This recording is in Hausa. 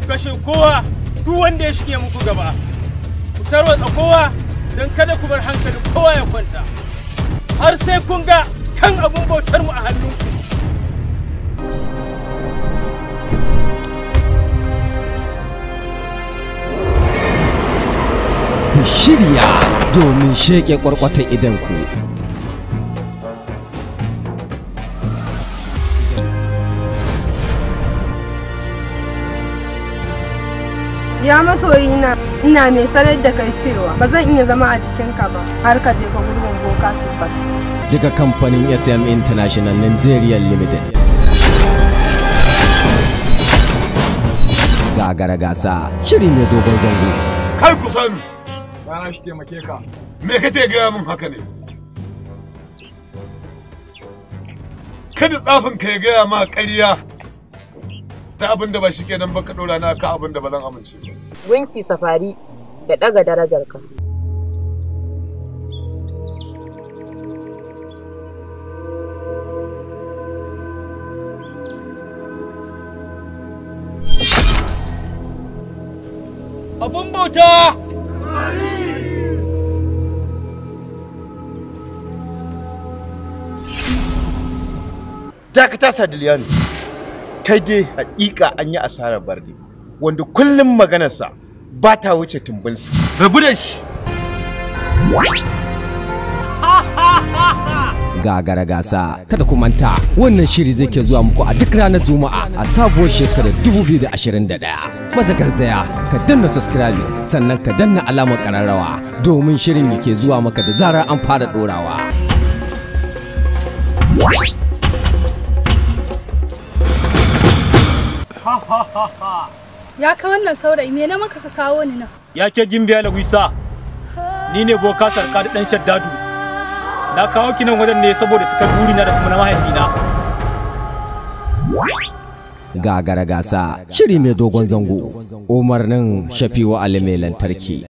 kashe kowa duk wanda ya shige muku gaba ku tarwatsa kowa don kada ku bar hankalin kowa ya kwanta har sai kun ga kan abun bautar mu a hannunku ku shirya domin sheƙe ƙwarƙwatar idanku. Ya masoyina, ina mai sanar da kai cewa ba zan iya zama a cikinka ba har ka je ka gurbin boka super. daga kamfanin SM International Nigeria Limited. Gagara gasa shiri mai dogon zango. Kar ku sani, Rana shi taimake ka. me kake gaya min haka ne? Kada tsafin ka ya gaya ma ƙarya ta abin da ba shi kenan ba ka ɗora na ka abin da ba zan amince ba. Gunki safari da ɗaga darajarka. abun bauta dakata sadiliyanu kai dai hakika an yi asarar barde wanda kullum maganarsa ba ta wuce tumbinsa rabu da shi Gagara gasa kada ku manta wannan shiri zai ke zuwa muku a duk ranar Juma'a a sabuwar shekarar 2021. Maza garzaya ka danna subscribe sannan ka danna alamar kararrawa domin shirin yake zuwa maka da zarar an fara dorawa. Ya ka wannan saurayi me na maka ka kawo ni nan? ya ke gimbiya lagwisa ni ne boka sarka da ɗan shaddadu na kawo ki nan wajen ne saboda cikar burina da kuma na mahaifina Gagara gasa shiri mai dogon zango umarnin shafiwa ali mai lantarki